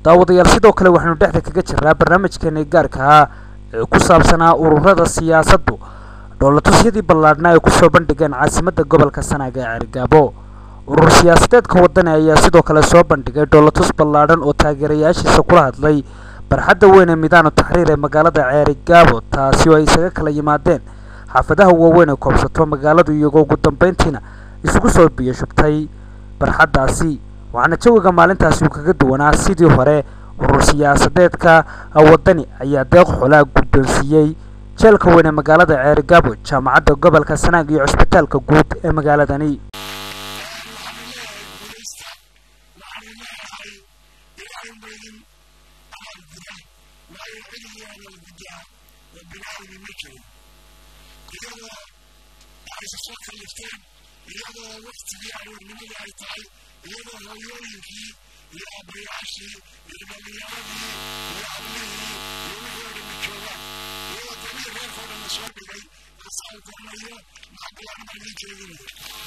daawadayaal sidoo kale waxaynu dhexda kaga jiraa barnaamijkeeni gaarkaa ee ku saabsanaa ururada siyaasaddu dhoolatusyadii ballaadhnaa ay kusoo bandhigeen caasimadda gobolka sanaaga ee cergaabo urur siyaasadeedka wadani ayaa sidoo kale soo bandhigay dhoolatus ballaadhan oo taageerayaashiisa kula hadlay barxadda weyn ee midaanu taxriir ee magaalada ceerigaabo taasi oo ay isaga kala yimaadeen xaafadaha waaweyn ee koobsato magaaladu iyagoo ugu dambeyntiina isugu soo biyo shubtay barxaddaasi waxaana jawiga maalintaasi uu kaga duwanaa sidii hore urur siyaasadeedka wadani ayaa deeq xolaa guddoonsiiyey jeelka weyn ee magaalada ceerigaabo jaamacadda gobolka sanaag iyo cusbitaalka guud ee magaaladani iyadoo waktigii aroornimada ay tahay iyadoo hooyooyinkii iyo aabbayaashii iyo dhalinyaradii iyo ablihii iyo wixii oo dhamma joogaan iyadoo damii reerkoo dhanna soo dhigay asaan kornayo maxabilaan baan ii jeedinayo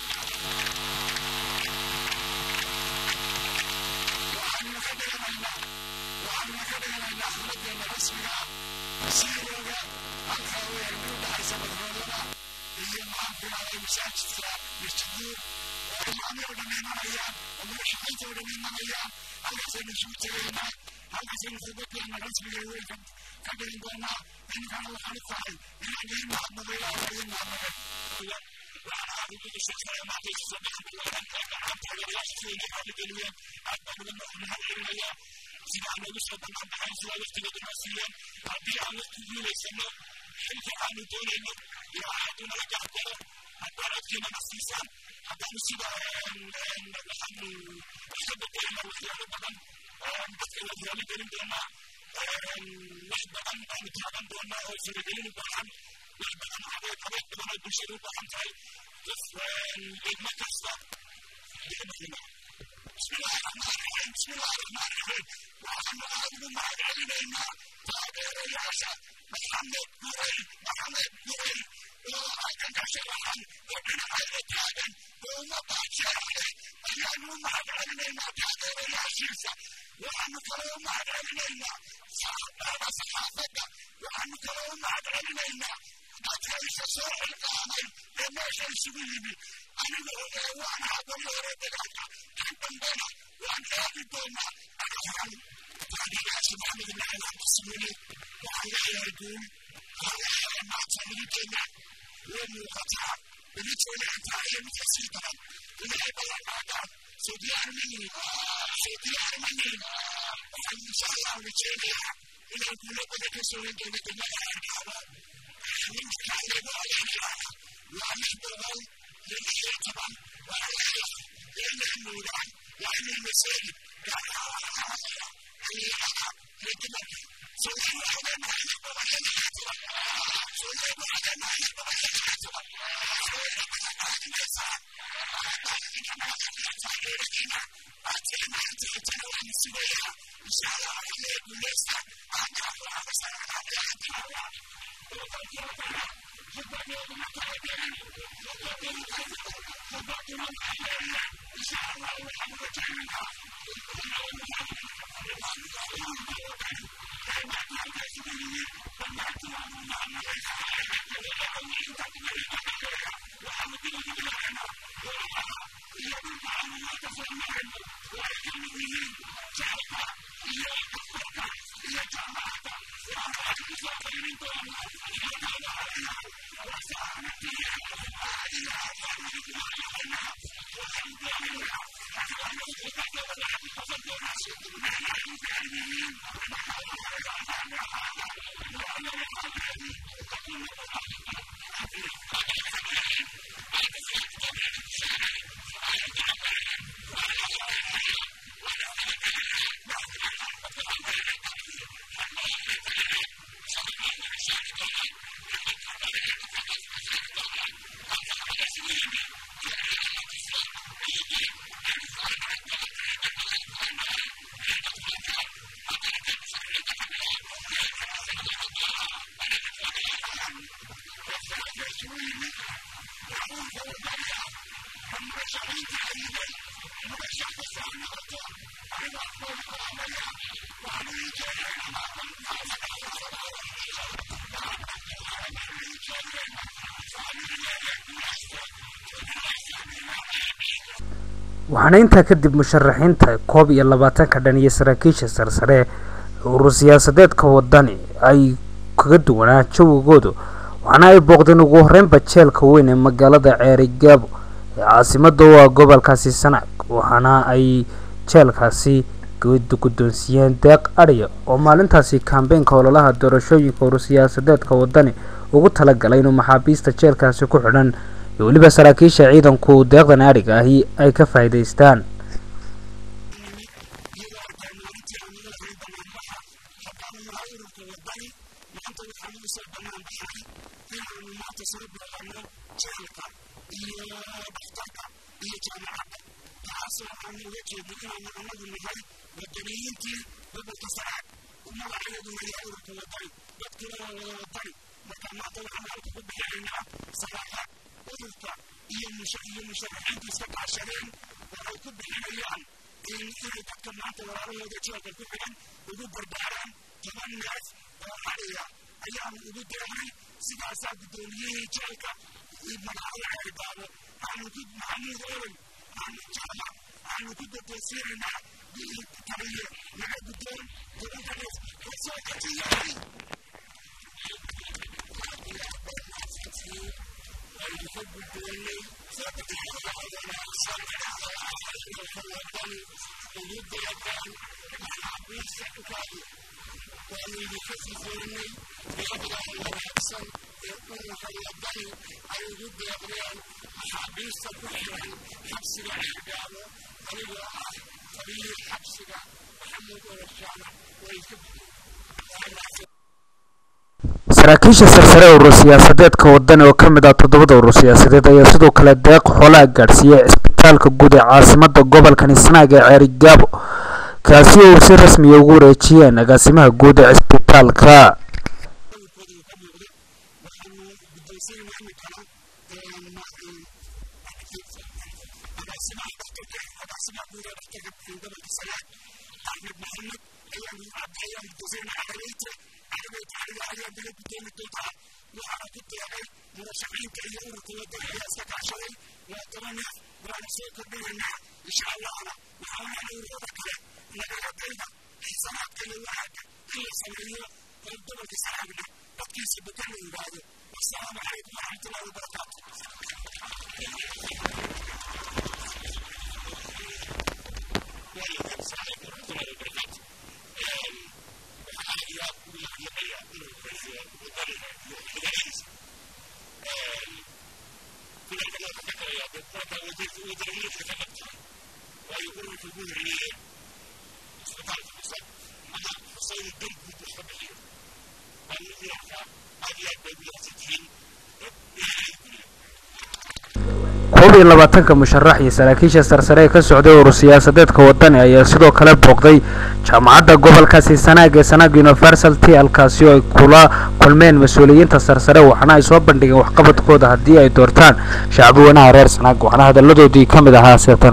waxaanuna ka dhiganaynaa waxaanuna ka dhiganaynaa xafladeenna rasmiga ah siirooga halkaa weyn u dhaxaysa madroolada iyo maxaankunahay masaajidka masjiduur oo imaamii oo dhan imanayaan oo madaxshaqiinta oo dhan imanayaan halkaasaynu isugu tegaynaa halkaasaynu khudbadeena rasmiga weynka ka dhigin doonaa iminkana waxaan u tahay inaan ii mahadnaqo ilaa waa ii mahadnaqay waxaan aad ugu dhisaysanaya maanta isu soo baxan ballaaran ee gacanta odayaasha sida inay raaligeliyeen aad baan uga mahad celinayaa sida aan ugu soo bannaan baxayn sida waqtiga dhanaa siiyeen haddii aan waqti guulaysano xilka aanu doonayno iyo aadu nala gacgalo haddaan codkeennana siisaan haddaanu sida waxaanu iska bedelina waxyaalo badan dadka la raali gelin doonaa wax badan aanu taaban doonaa oo faragelin u baahan wax badan adeeg adeeg badan oo bulshada u baahan tahay degmo kasta بسم الله الرحمن الرحيم بسم الله الرحمن الرحيم وحنا أهل معلمنا تابير ياسا محمد نوري محمد نوري وأيضا كشرحا وابن خير تابن وما باشرحا أيانو معلمنا تابير ياسيسا وحنا كلو معلمنا صحابة صحابة وحنا كلو معلمنا dadka isa soo xilqaamay ee meesha isugu yimi aniga ogaa waan habari hore dagaalka kan dambena waan aadi doonaa anahan taageerayaasha maxamed ibn cali abdismini waxaan leeyahay guul waxaan leeyahay maanta miditeena way muuqataa miditeena intaa iyo midka sii daran ilaahay ballan qaadaan soo diyaarmanin soo diyaarmanin waxaan insha allah rajeynayaa inaan guulo badan ka soo wen doono degmada arkaaba ninkaan lagu adeegayaa waa lix boqol iyo lix iyo toban waa leeyahay waa inay nuudaan waa inay masaajid gaarahaya xiliyada iyo dumarka soomaali waxaa leenahay lix boqol iyo lix iyo toban soomaali waxaa leenahay lix boqol iyo lix iyo toban soomaali waxaa raadinaysaan taageeradiina aadteena inta intana waanu sugayaa insha allah waxaa guuleysta aankaa furaaqasananaaqayaadinawa waxaana intaa kadib musharaxiinta koob iyo labaatanka dhan iyo saraakiisha sarsare urur siyaasadeedka wadani ay kaga duwanaa jawigoodu waxaana ay booqdeen ugu horeynba jeelka weyn ee magaalada ceerigaabo ee caasimada u ah gobolkaasi sanaag waxaana ay jeelkaasi guddoonsiiyeen deeq adhiya oo maalintaasi kambeynka ololaha doorashooyinka urur siyaasadeedka wadani ugu talagalay inuu maxaabiista jeelkaasi ku xidhan iyo weliba saraakiisha ciidanku deeqdan adhiga ahi ay ka faa'iidaystaan saraakiisha sarsare urur siyaasadeedka wadani oo kamid ah toddobada urur siyaasadeed ayaa sidoo kale deeq xoolaa gaadhsiiyey cisbitaalka guud ee caasimada gobolkani sanaag ee ceerigaabo kaasi oo si rasmiya ugu wareejiyeen agaasimaha guud ee cisbitaalka koob iyo labaatanka musharax iyo saraakiisha sarsare ee ka socday urur siyaasadeedka wadani ayaa sidoo kale booqday jaamacadda gobolkaasi sanaag ee sanaag universalty halkaasi oo ay kula kulmeen mas-uuliyiinta sarsare waxaana ay soo bandhigeen waxqabadkooda haddii ay doortaan shacbi weynaha reer sanaag waxaana hadaladoodii ka mid ahaa seetan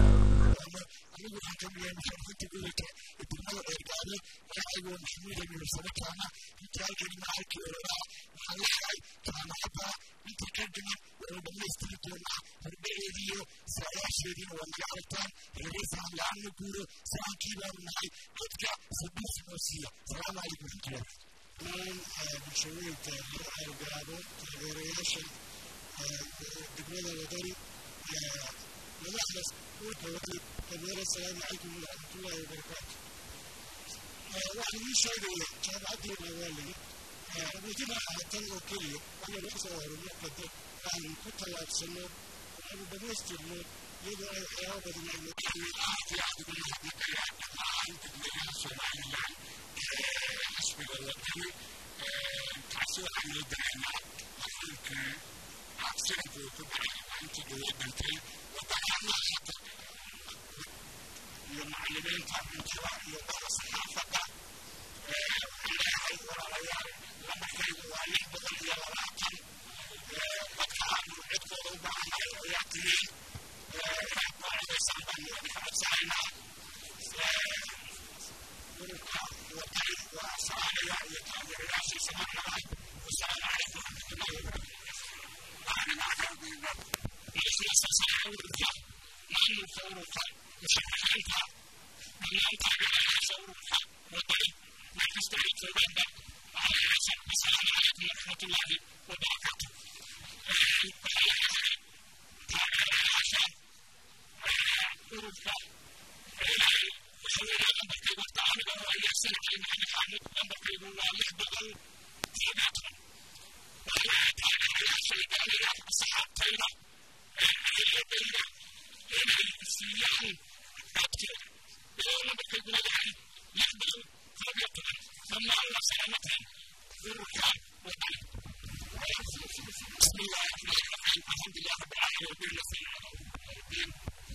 bulshooyinka algaabo taageerayaasha degmada wadani madaxda dhulka wadani dameer asalaamu calaykum waraxmatullaahi wabarakaatu waxaan ii sheegaya jaamacaddeena waa layi muujina tan oo keliya waxaan laga soo horumarka dad aan ku tallaabsano waxaanu dhammaystirno iyadoo ay waxyaabo badan aynu xisbiga wadani taasi waxaan loo dareemaa afuulkii acsidanku uu ku dhacay intii dhawaa dhintay wadanaana hata iyo macallimiinta cuntada iyo bada saxaafadda waxaan leeyahay walaalayaal lambarkaygu waa lix boqol iyo labaatan dadka aanu codkooda u baahannahay ayaa tiyey inaad ku codaysaan baan dhammaanta dhammaan taageerayaasha ururka wadani meel kasta ay joogaanba waxaa leeyahay asalaamu calaykum waraxmatullaahi wabarakaatu waxaa leeyahay taageerayaasha ururka waxa weeye lambarkaygu horta aniga oo ayaasan cali maxamed xaamud lambarkaygu waa lix boqol toddobaatan waxaa leeyahay taageerayaasha idaalaya asxaabtayda eheliyadayda inay siiyaan codkooda iyadoo lambarkaygu leeyahay lix boqol koob iyo toban dhammaan waa salaamateen ururka wadani بسم الله الرحمن الرحيم الحمد لله رب العالمين وبه نستعين على الدين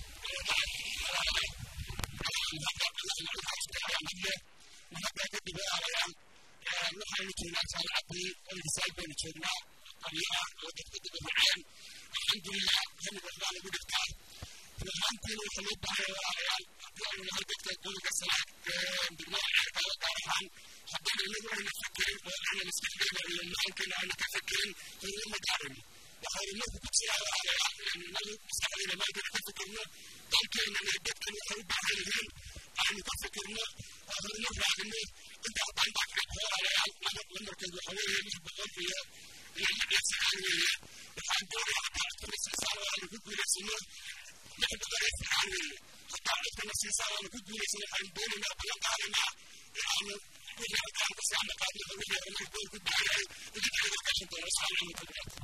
وهذا كتب عليهم نحن كنا سنعطي الرسالة ونشرنا طريقة وتكتب معين الحمد لله هم الرحمن بالإفتاء فهم كانوا خلوط بعيا وعيال أبيعوا لهذا تقول كسلاك بالنوع على دارهم حبينا نقول أن نفكر وأن نستخدم لما يمكن أن نتفكر في المدارم وخير الناس بتصير على أنه مستحيل ما يقدر يتفكرنا ممكن أن يقدر يحب عليهم أن يتفكرنا وخير الناس بعد الناس أنت أطعم بعد الحوار على أنا لما كنت حوالي مش بقول فيها اللي بيحصل عليه وكان دوري على بعض الاستثار وأنا كنت من السنة نحن بغير في عليه حتى عرفت أن الاستثار وأنا كنت من السنة كان دوري ما بلغ على ما يعني كل هذا كان بس عم قاعد يقول لي أنا كنت كنت عليه إذا كان هذا كان دوري السلام عليكم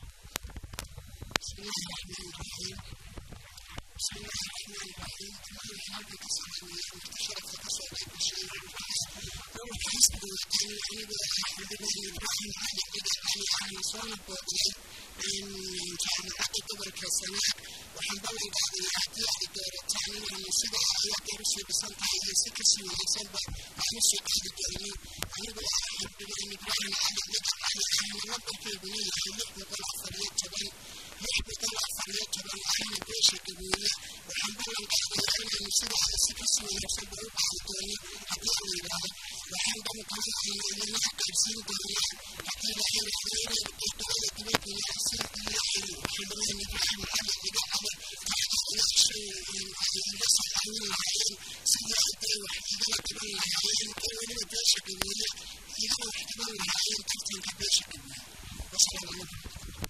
بسم الله الرحمن الرحيم بسم الله الرحمن الرحيم كل حاجة تسمعني انتشرت فتسوى كل شيء يوم حسب الوطن أنا بأحمد الله إبراهيم على إذا علي على نصان البوطي إن كان حتى قبل كسنة وحنبل بعد يحتي الدور الثاني من السبع هي درس بسنة هي سكسي وحسب عن السوق الدولي أنا بأحمد الله إبراهيم على إذا علي على نصان البوطي يحلق بقول فريق تبين يحبط العفريات طبعا أهل الجيش الكبيرة وحنبل الأخيرين أن يصير على سكس ويحسب ربع الدولي حتى يراه وحنبل طبعا أن ينحق بسين دولي حتى لا يرى خير الدولة كبيرة من أحسن الله حنبل أن يبرحم على إذا على نفسه يصل عن العين سيئة الدولة وحيدا كمان العين كمان الجيش الكبيرة إذا وحيدا العين تفتن كبيرة الكبيرة والسلام عليكم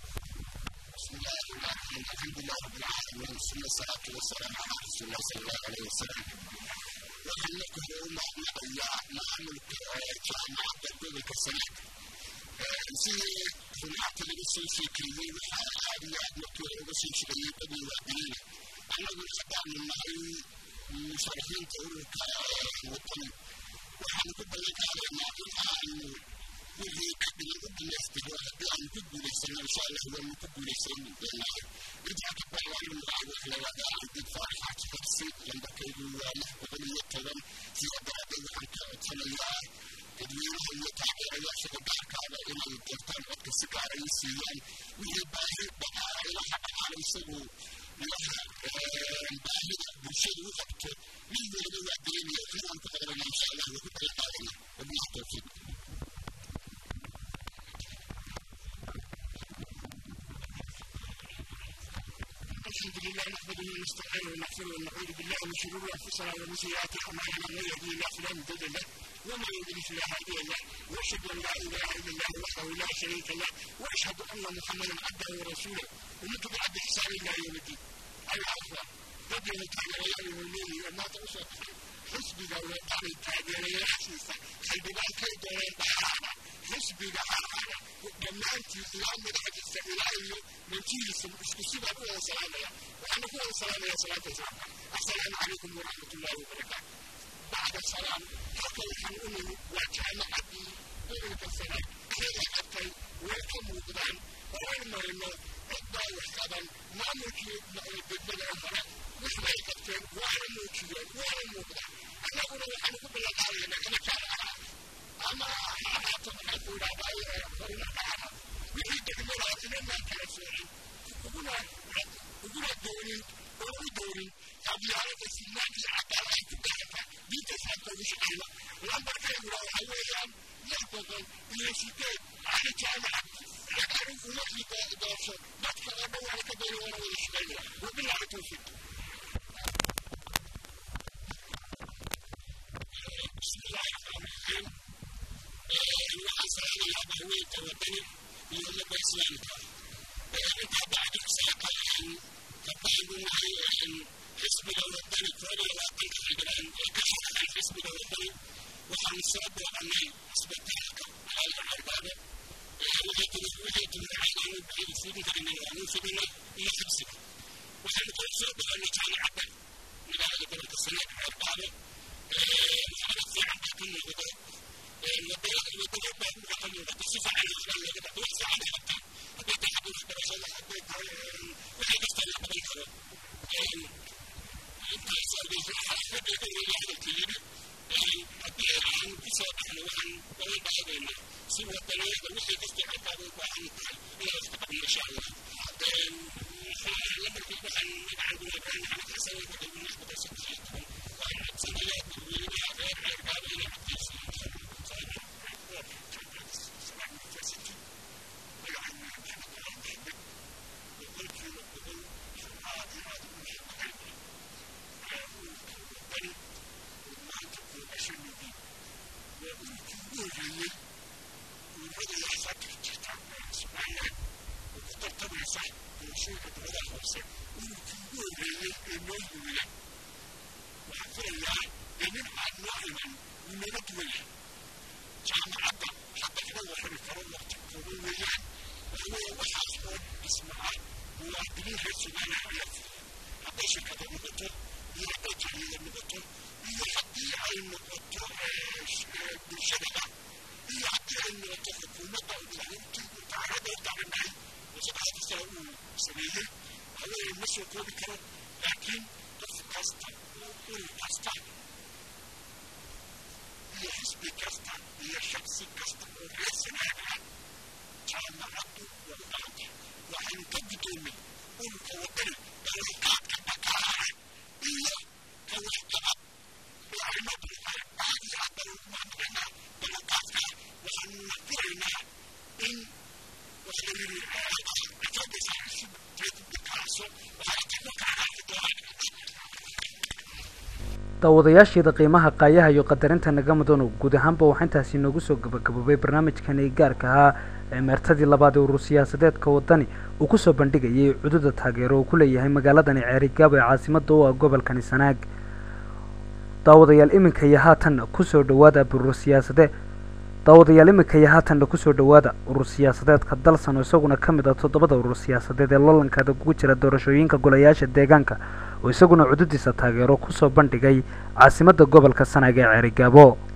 بسم الله الرحمن الرحيم الحمد لله رب العالمين ثم الصلاة والسلام على رسول الله صلى الله عليه وسلم وحنكم يوم أحمد نعمل جامعة تقول كسنة في هناك لبسي في كلمة وحالي أدمك ولبسي في كلمة بدي وعدين أنا أقول خدع من معي مشاركين تقول كوطن وحنكم بلك على ما أنه wixii kadib u dhamaystiro haddii aan ku guulaysano insha allah waanu ku guulaysan doonaa intaa ka bacdan magaca wax la wadaa cabdi faarax xabsi lambarkaygu waa lix boqol iyo toban sida daraaddeed waxaan ka codsanayaa dadweynaha iyo taageerayaasha gaarkaaba inay doortaan codka si gaara ii siiyaan wixii baahi dhaqaala ilaha dhaqaala isagu ilaha baahida bulshadu u qabto mid waliba waa dareemaya inaan ku qabanana insha allah waa ku kala qaadana wabilahi tawfiiq الحمد لله نحمده ونستعينه ونغفره ونعوذ بالله من شرور انفسنا ومن سيئات اعمالنا من يهدي الله فلا مضل له ومن يضلل فلا هادي له واشهد ان لا اله الا الله وحده لا شريك له واشهد ان محمدا عبده ورسوله ومن تبع باحسان الى يوم الدين ايها الاخوه ربنا تعالى ويوم المؤمنين وما توصل حسبك وقال التعبير يا حسيسة خلبنا كيد وينبعانا حسبك هذا دمانتي اليوم من حد السبيل من تيلس اسكسيبا كوة سلامة وأنا كوة سلامة يا صلاة الزعفة السلام عليكم ورحمة الله وبركاته بعد السلام حتى الحنون وكان عبدي قولة السلام كيف أبتي وكم وقدان وين ما إنه أبدا وحكادا ما ملكي بالبدع الفرق مثل ما يكتب وانا ملكي وانا مقدان أنا أقول أنا كنت لا داري أنا كان أنا أما أعطى أقول أبايا فرنا أنا ويجي تقول أنا ما كان سوري يقول يقول الدوري أو الدوري أبي على تسمعني حتى لا يتدخل دي تفهم مش أنا لما كان يقول حوالي يحفظ يشتغل على جامعة لكن يحيي دارشة ما تكلموا على كبير ولا يشتغل وبالله التوفيق jirta wadani iyo ummadda islaamka intaa bacdi saaka kabaagu nahay xisbiga wadani koob iyo labaatanka xildhibaan ee ka shaqeyn xisbiga wadani waxaan soo booqanay isbitaalka magaalada carbaabo waxay timurcaanaanu bixin fidin karinay waanu fidinay iyo xabsiga waxaanu kala soo booqanay jaamacadda magaalada gobolka sanaag carbaabo waxaana fiican baa ka muuqda wadada wadada baabuurka ka muuqata si fiican waxbaa looga dhaqo wax fiican bay qabtaan hadday tahay xagga waxbarashada hadday tahay waxay kasta la qaban karo intaas xaafadda weeye hadalka yidhi haddii aan ku soo baxno waxaan balan baadaynaa si wadaniyada wixii kastoo halkaada u baahan tahay inaan wax ka qabno insha allah lamarkii waxaan magacan guna ibraahim maxamed xasan iyo madaxweyne axmed xasan kusii taban waxaan codsanayaa dadweynaha reer ceergaaba inay codkaysiiyaan daawadayaasheeda qiimaha qaayaha iyo qadarinta naga mudano guud ahaanba waxaa intaasi inoogu soo gabagaboobay barnaamijkani gaarka ahaa ee meertadii labaad ee urur siyaasadeedka wadani uu kusoo bandhigayay cududa taageero uu ku leeyahay magaaladani ceerigaabo ee caasimada u ah gobolkani sanaag daawadayaal iminka iyo haatanna kusoo dhawaada urur siyaasade daawadayaal iminka iyo haatanna kusoo dhawaada urur siyaasadeedka dalsan oo isaguna ka mid ah toddobada urur siyaasadeed ee lolankaada kugu jira doorashooyinka golayaasha deegaanka oo isaguna cududiisa taageero kusoo bandhigay caasimadda gobolka sanaag ee ceerigaabo